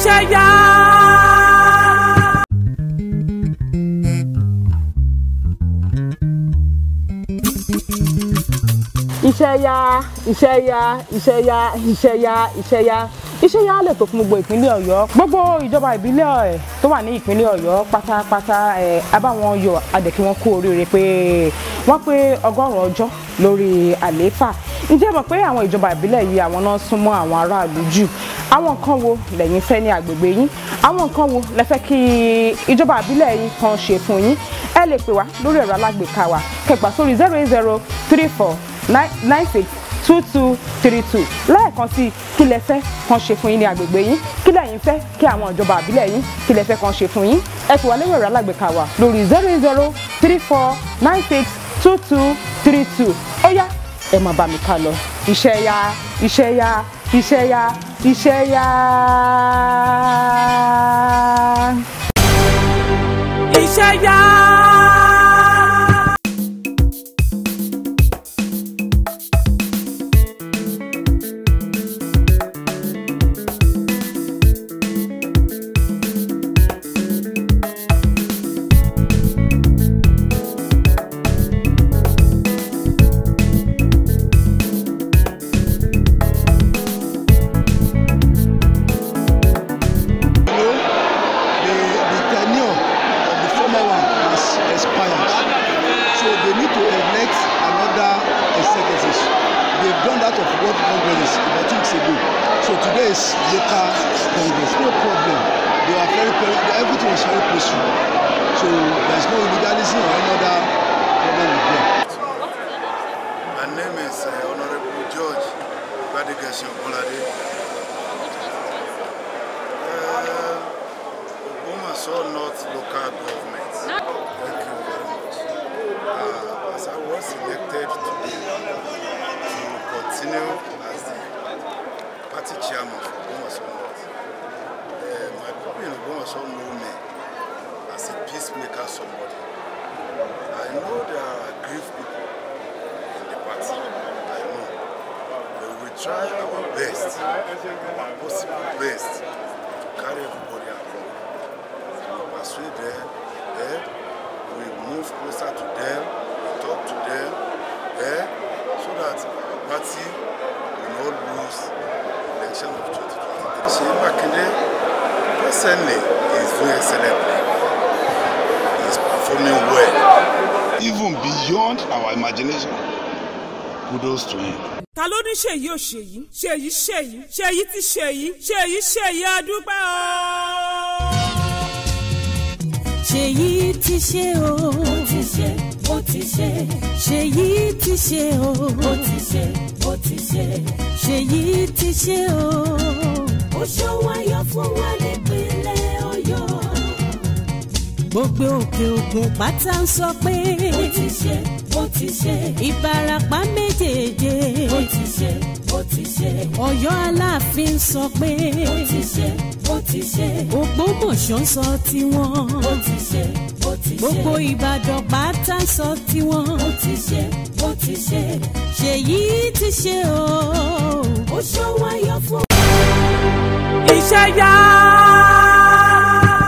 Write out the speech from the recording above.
iṣẹ́ yá. iṣẹ́ yá iṣẹ́ yá iṣẹ́ yá iṣẹ́ yá iṣẹ́ yá iṣẹ́ yá lè tó fún gbogbo ìpínlẹ̀ ọ̀yọ́ gbogbo ìjọba ìbílẹ̀ ẹ̀ tó wà ní ìpínlẹ̀ ọ̀yọ́ pátápátá ẹ̀ abáwọn yọ adẹ̀kí wọn kú oríire pé wọ́n pé ọgọ́rùn-ún ọjọ́ lórí àlééfà ǹjẹ́ mọ̀ pé àwọn ìjọba ìbílẹ̀ yìí àwọn náà súnmọ́ àwọn aráàlú jù àwọn nǹkan wo lẹ́yìn fẹ́ ní agbègbè yín àwọn nǹkan wo lẹ fẹ́ kí ìjọba ìbílẹ̀ yín kan ṣe fún yín ẹ lè pè wá lórí ẹ̀rọ alágbèéká wa kẹgbà sórí zero eight zero three four nine six two two three two lẹ́ẹ̀kan sí kí lẹ fẹ́ kan ṣe fún yín ní agbègbè yín kí lẹ́yìn fẹ́ kí àwọn ìjọba àbílẹ̀ yín kí lẹ fẹ́ kan ṣe fún yín ẹ sì wà lórí ẹ̀rọ alágbèéká wa lórí zero eight zero three four nine six two two three two ó yá ẹ máa bá mi ká lọ iṣẹ́ yá iṣẹ́ yá iṣẹ́ yá iṣẹ́ yá. iṣẹ́ yá. the the tenure of the former one has expired so they need to elect another executive they've done that of world congress about two weeks ago so today is local congress no problem they are very pe- everything was very peaceful so there is no illegalism or any other problem with them. My name is uh, Honorable George Gbadegesi Ogunlade. Uh, Ogbomoso North Local Government. Thank you very much. Uh, as I was elected today to continue as the party chairman for Ogbomoso North, uh, my people in Ogbomoso know me as a peacemaker somebody. I know there are aggrieved people in the party. I know. But we will try our best, our possible best, to carry everybody along. We persuade them, eh? we move closer to them, we talk to them, eh? so that our party will not lose the election of 2023. Sheyi Makinde presently is doing excellently. He is performing well, even beyond our imagination. Kudos to him. ta ló ní ṣèyí ò ṣèyí ṣèyí ṣèyí ṣèyí ti ṣèyí ṣèyí ṣèyí adúpẹ́ o. ṣèyí ti ṣe o. ó ti ṣe ó ti ṣe. ṣèyí ti ṣe o. ó ti ṣe ó ti ṣe. ṣèyí ti ṣe o. ó ṣọwáyọ fún wa nípínlẹ̀ ọ̀yọ́. gbogbo òkè ògùn pátá ń sọ pé. ó ti ṣe ó ti ṣe. ìbarapá méjèèjì. ó ti ṣe ó ti ṣe. ọ̀yọ́ aláàfin sọ pé. ó ti ṣe ó ti ṣe. ògbómọ̀ṣọ́ sọ tiwọn. ó ti ṣe ó ti ṣe. gbogbo ìbàdàn pátá sọ tiwọn. ó ti ṣe ó ti ṣe. ṣèyí ti ṣe o. ó ṣọwáyọ fún. iṣẹ́ yá.